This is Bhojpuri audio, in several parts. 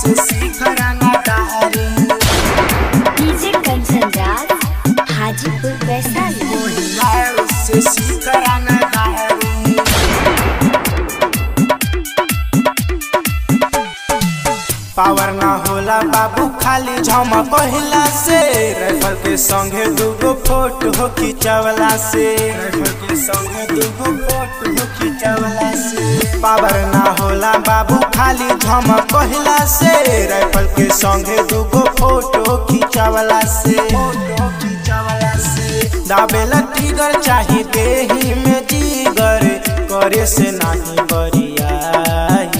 से सीख रंगदारी डीजे कंचन राज हाजीपुर वैशाली कोहिरान से सीख रंगदारी पावर ना होला बाबू खाली झमक पहिला से राइफल के संगे दूगो फोटो हो खिंचवला से राइफल के संगे दूगो फोटो हो खिंचवला से पावर ना होला बाबू खाली झमक पहिला से राइफल के संगे दूगो फोटो खिंचवला से फोटो खिंचवला से दाबेला टिगर चाही देही में जिगर करे से नाही बरियाही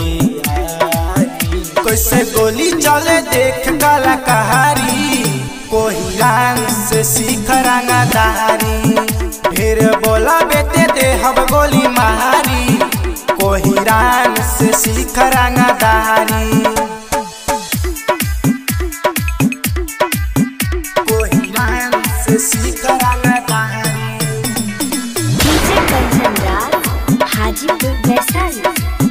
कैसे गोली चले देख काला कहारी कोहिरान से सीख रंगदारी ढेर बोला बेटे दे हम गोली मारी कोहिरान से सीख रंगदारी कोहिरान से सीख रंगदारी डीजे कंचन राज हाजीपुर वैशाली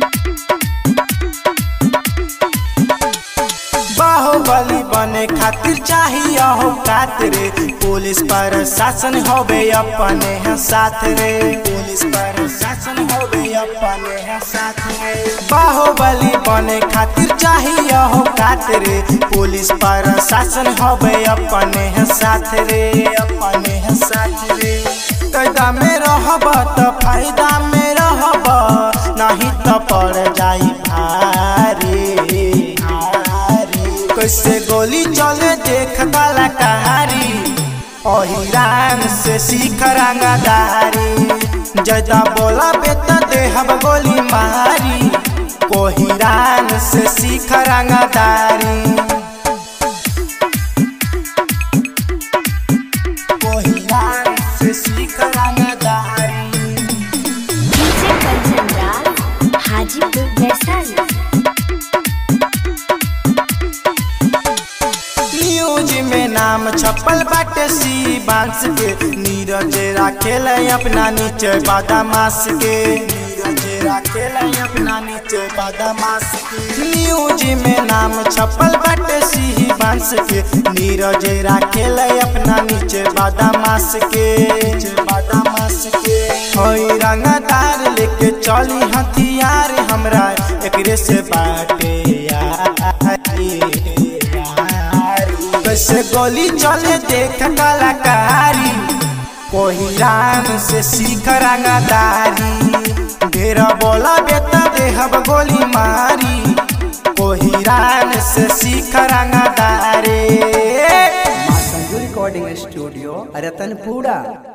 बाहुबली बने खातिर चाहिए हो रे पुलिस पर शासन होबे अपने हैं साथ रे पुलिस पर शासन होबे अपने हैं साथ रे बाहुबली बने खातिर चाहिए हो रे पुलिस पर शासन होबे अपने हैं साथ रे अपने हैं साथ रे कैदा में रहब तो फायदा में रहब नहीं तो पड़ जाई भारी कैसे गोली चले देख काला कहारी ओहिरान से सीख रंगदारी जदा बोला बेटा देहब गोली मारी कोहिरान से सीख रंगदारी कोहिरान से सीख रंगदारी डीजे कंचन राज हाजीपुर वैशाली न्यूज में नाम छपल बाटे सी बांस के नीरज राखेल अपना नीचे बादामास के नीरज राखेल अपना नीचे बादामास के न्यूज में नाम छपल बाटे सी बांस के नीरज राखेल अपना नीचे बादामास के नीचे बादामास के होई रंगदार लेके चली हथियार हमरा एकरे से बाटे यारी कैसे गोली चले देख कलाकारी कोहिरान से सीख रंगदारी ढेर बोला बेटा देहब गोली मारी कोहिरान से सीख रंगदारी माँ संजू रिकॉर्डिंग स्टूडियो रतनपुरा